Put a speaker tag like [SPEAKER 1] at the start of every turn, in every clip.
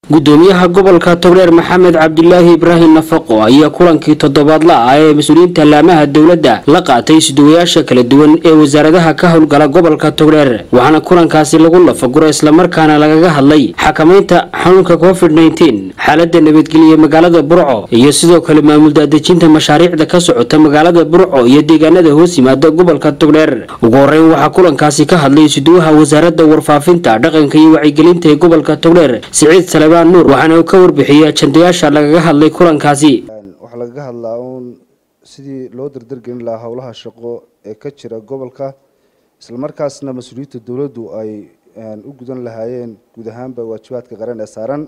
[SPEAKER 1] gudoomiyaha gobolka togdheer maxamed cabdilaahi ibraahim nafaqo ayaa kulankii toddobaadla ah ee mas-uuliyiinta laamaha dowladda la qaatay isduwayaasha kala duwan ee wasaaradaha ka howlgala gobolka togdheer waxaana kulankaasi lagu lafaguro islamarkaana lagaga hadlay xakamaynta xanuunka covid nteen xaalada nabadgelye magaalada burco iyo sidoo kale maamul daadejinta mashaariicda ka socota magaalada burco iyo deegaanada hoos yimaada gobolka togdheer ugu horeyn waxaa kulankaasi ka hadlay isuduwaha wasaaradda warfaafinta dhaqanka iyo wacyigelinta ee gobolka togdheer siciid salebaan nuur waxaana uu ka warbixiyey ajandayaasha lagaga hadlay kulankaasi
[SPEAKER 2] waxaa lagaga hadlaa uun sidii loo dardargelin lahaa howlaha shaqo ee ka jira gobolka islamarkaasna mas-uuliyiinta dowladdu ay u gudan lahaayeen guud ahaanba waajibaadka qaran ee saaran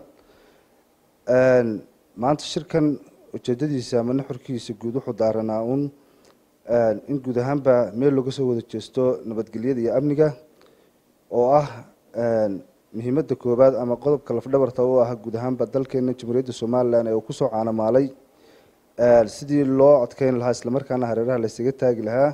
[SPEAKER 2] maanta shirkan ujeedadiisa ama nuxurkiisa guud wuxuu daaranaa uun in guud ahaanba meel looga soo wada jeesto nabadgelyada iyo amniga oo ah muhiimada koobaad ama qodobka lafdhabarta u ah guud ahaanba dalkeena jamhuuriyadda somalilan ee uu kusoo caanamaalay sidii loo adkeyn lahaa islamarkaana hareeraha laysaga taagi lahaa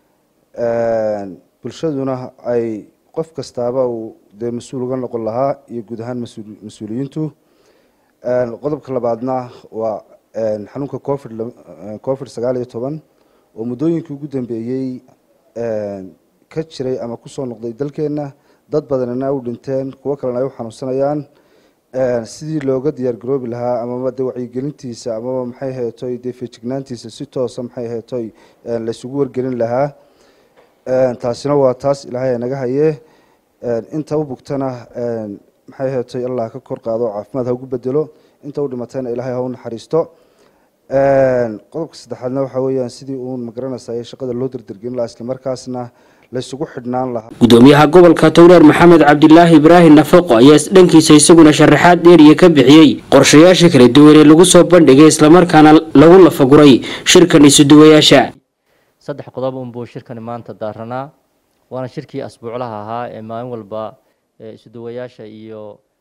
[SPEAKER 2] bulshaduna ay qof kastaaba uu dee mas-uul uga noqon lahaa iyo guud ahaan mas-uuliyiintu qodobka labaadna waa xanuunka covid covid sagaal iyo toban oo muddooyinkii ugu dambeeyey ka jiray ama kusoo noqday dalkeena dad badanina u dhinteen kuwo kalena ay u xanuunsanayaan sidii looga diyaar garoobi lahaa amaba de wacyigelintiisa amaba maxay heetoy dee feejignaantiisa si toosa maxay heetoy laysugu wargelin lahaa taasina waa taas ilaahay naga haye inta u bugtana maxay heetoy allah ka kor qaado caafimaad ha ugu bedelo inta u dhimatayna ilaahay ha u naxariisto qodobka saddexaadna waxaa weeyaan sidii uun magaranaysa shaqada loo dardargelin lahaa islamarkaasna laysugu xidhnaan lahaa
[SPEAKER 1] gudoomiyaha gobolka togdheer maxamed cabdilaahi ibraahim nafaqo ayaa dhankiisa isaguna sharaxaad dheeriya ka bixiyey qorshayaasha kala duwan ee lagu soo bandhigay islamarkaana lagu lafaguray shirkan isuduwayaasha
[SPEAKER 3] saddex qodob unbuu shirkani maanta daaranaa waana shirkii asbuuclaha ahaa ee maalin walba isuduwayaasha iyo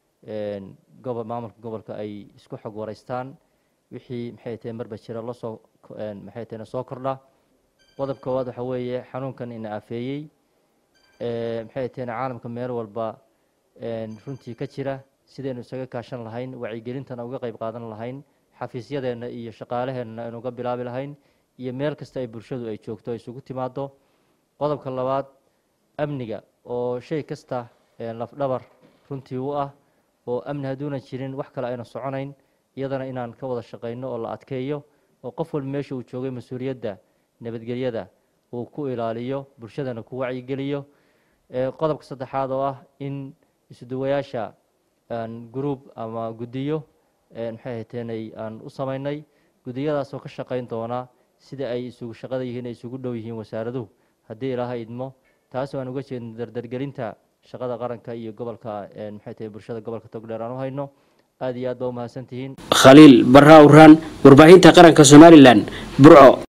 [SPEAKER 3] maamulka gobolka ay isku xog wareystaan wixii maxay tahay marba jira lasoo maxay tahayna soo kordha qodob koowaad waxaa weeye xanuunkan ina afeeyey maxay tahayna caalamka meel walba runtii ka jira sidaynu isaga kaashan lahayn wacyigelintana uga qayb qaadan lahayn xafiisyadeenna iyo shaqaalaheenna aynu uga bilaabi lahayn iyo meel kasta ay bulshadu ay joogto ay isugu timaado qodobka labaad amniga oo shay kasta lafdhabar runtii u ah oo amni hadduunan jirin wax kale ayna soconayn iyadana inaan ka wada shaqayno oo la adkeeyo oo qof walba meesha uu joogay mas-uuliyadda nabadgelyada uu ku ilaaliyo bulshadana ku wacyigeliyo qodobka saddexaad oo ah in isuduwayaasha gruub ama guddiyo maxay hateenay aan u samaynay guddiyadaasoo ka shaqayn doona sida ay isugu shaqada yihiin ay isugu dhow yihiin wasaaraduhu haddii ilaaha idmo taasoo aan uga jeedno dardargelinta shaqada qaranka iyo gobolka maxay tahay bulshada gobolka togdheer aan u hayno aada iyo aad baa umahadsantihiin
[SPEAKER 1] khaliil barra awraan warbaahinta qaranka somalilan burco